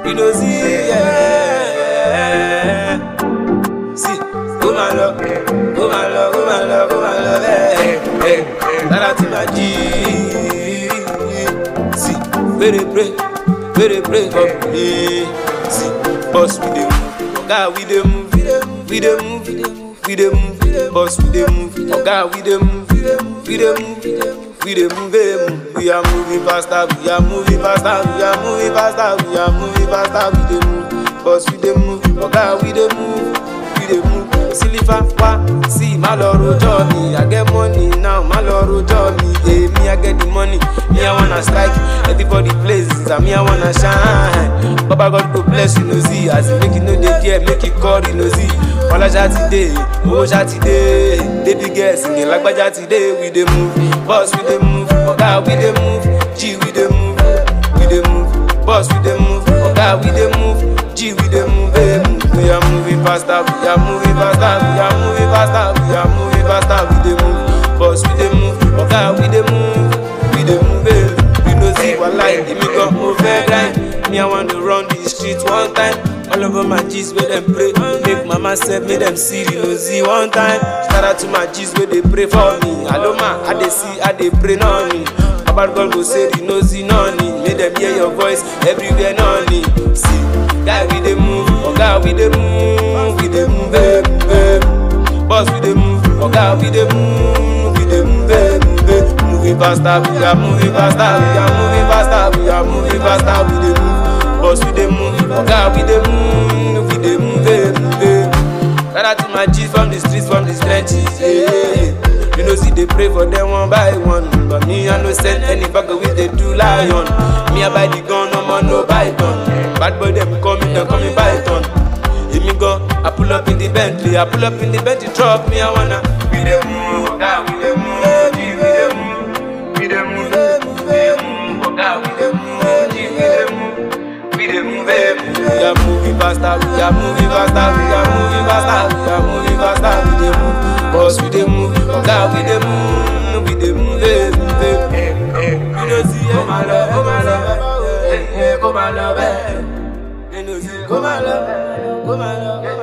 You know, see, yeah. See, go my love, go my love, go my love, go my love, hey, hey. Shout out to my G. See, where they pray, where they pray for me. See, boss we dey move, oga we dey move, we dey move, we dey move, we dey move. Boss we dey move, oga we dey move, we dey move, we dey move, we dey move, eh, move. We are moving faster, we are moving faster, we are moving faster, we are moving faster, we dey move. Boss we dey move, oga we dey move, we dey move. Sílífà wá sí má lọ rojọ́ mi, I get money now, má lọ rojọ́ mi. Èmi I get the money, me I wanna strike, everybody places, and me I wanna shine. Baba God go bless you, no see, as you make you no dey care, make you call you, no see. Ọlájà ti dé, owó ṣá ti dé, baby girl singing lágbájá ti dé, we dey move, boss we dey move, ọ̀gá we dey move, G we dey move, we dey move, boss we dey move, ọ̀gá we dey move, G we dey move, eh, move. We are moving faster, we are moving faster, we are moving faster, we are moving faster, we dey move, boss we dey move, ọ̀gá we dey move, we dey move, eh. You know see wàhálà èmi gan mo fẹ́ grind, me I wan dey run the street one time. All over my G's where them pray. Make mama sef make them see the nosy one time. Shout out to my G's where they pray for me. Aloma, I dey see, I dey pray noni. Baba God go say the nosy noni. Make them hear your voice everywhere noni. See, guy we dey move, oga we dey move, we dey move, eh, move, eh. Boss we dey move, oga we dey move, we dey move, eh, move, eh. Moving faster, we are moving faster, we are moving faster, we are moving faster, we dey move. Boss we dey move, oga we dey move, we dey move, eh, move. eh. Shout out to my G's from the streets, from the trenches, yeah. You know see they pray for them one by one, but me I no send any bag with they do lion. Me I buy the gun, no more no python. Bad boy them call me, they call me python. Èmi gan, I pull up in the Bentley, I pull up in the Bentley truck, me I wanna. We dey move, oga we dey move, G we dey move, we dey move, we dey move, oga we dey move, G we dey move. We dey move, eh, move. We are moving faster, we are moving faster, we are moving faster, we are moving faster, we dey move. Boss, we dey move, oga, we dey move, we dey move, eh, move, eh. You know see, oh my love, oh my love, eh, eh, oh my love, eh. You know see, oh my love, oh my love,